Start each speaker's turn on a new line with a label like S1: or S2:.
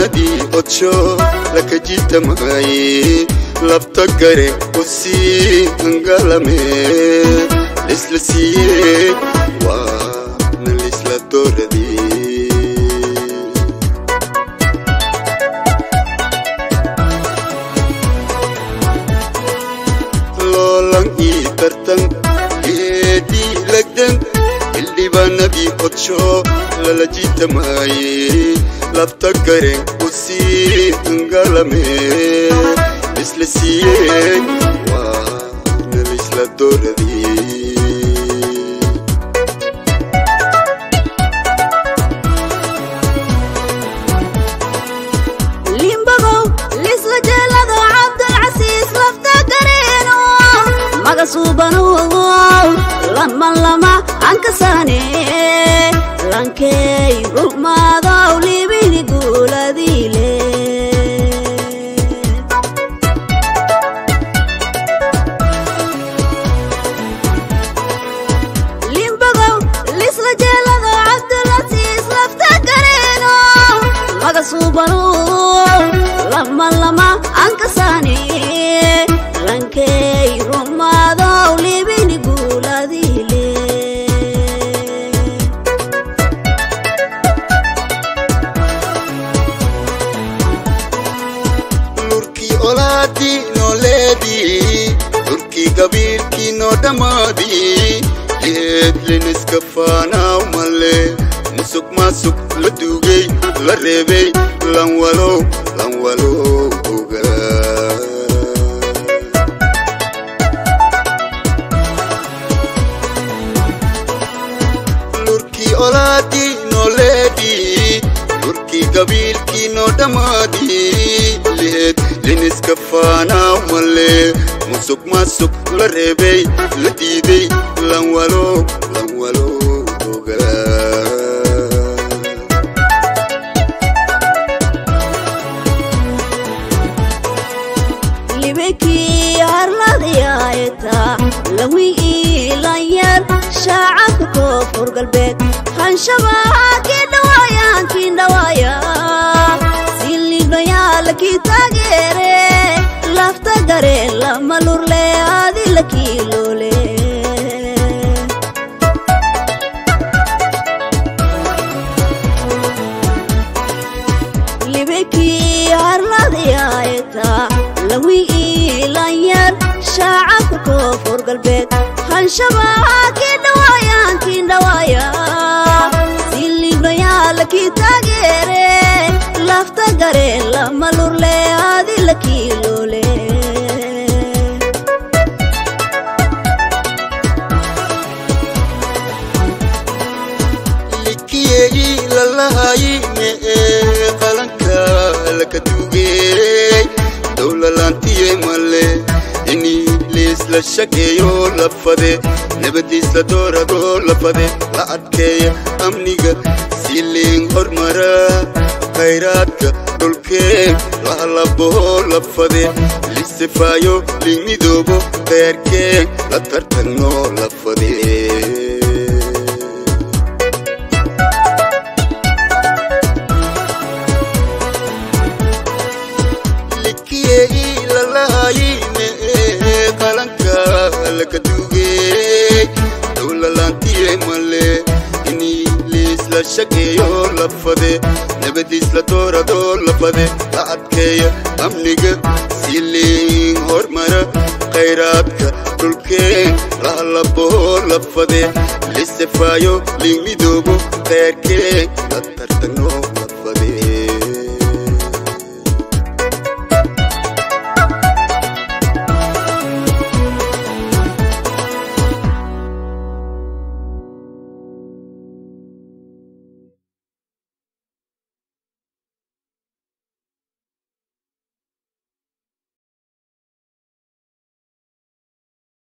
S1: xildhibaanadii odsho laka jitamaaye labta gare usii hangalame lisla siiye waana lisla dooradii loolan ii tartan geedii lagdan xildhibaanadii odsho lala jitamaaye labta gare usii hangalame lisla siiye waana lisla dooradii
S2: limbagow lisla jeelado cabdulcasiis lafta gareeno magasuubano lama lama ankasaane lankey rumaadaw libini guuladiile limbagow lisla jeelado cabdulcasiis lafta gareeno magasuubano lama lama ankasaane lankey rumaadaw libini guuladiile
S1: lurkii olaadii nooleedii lurkii gabiilkii noo dhammaadii geedliniska faanaaw malle musuq maasuq la duugay la reebay lanwalow lanwalow ogaa lurkii olaadii nooleedii lurkii gabiilkii noo dhammaadii leed liniska faanaaw malle musuq maasuq la reebay la diiday lanwalow lanwalow ogaa
S2: libekii harladiyaaeta lawi iilayar shaacabka koonfur galbeed hanshabaa kiindhawaayaan kiindhawaaya silibnayaalakii taageere lafta gare lama lurle adilakii loole libekii harladiyaaeta lawi iilayar shaacabka koonfur galbeed hanshabaa kiindhawaayaan kiindhawaaya silibnayaalakii taageere lafta gare lama lurle adilakii loole
S1: likiyey lalahayi mee qalanka laka duugey dowlalaantiye male ini liisla shageeyo lafade nabadiisla doorado lafade la adkeeya amniga siliin hormara khayraadka dhulkeen lahalaboho lafade lisifaayo liimidoobo kheerkeen la tartanno lafade likiyey lalahayi mee qalanka laka duugey dowlalaantiye male ini liisla shageeyo lafade nabadiisla doorado lafade la adkeeya amniga siliin hormara khayraadka dhulkeen lahalaboho lafade lisifaayo liimidoobo kheerkeen la tartanno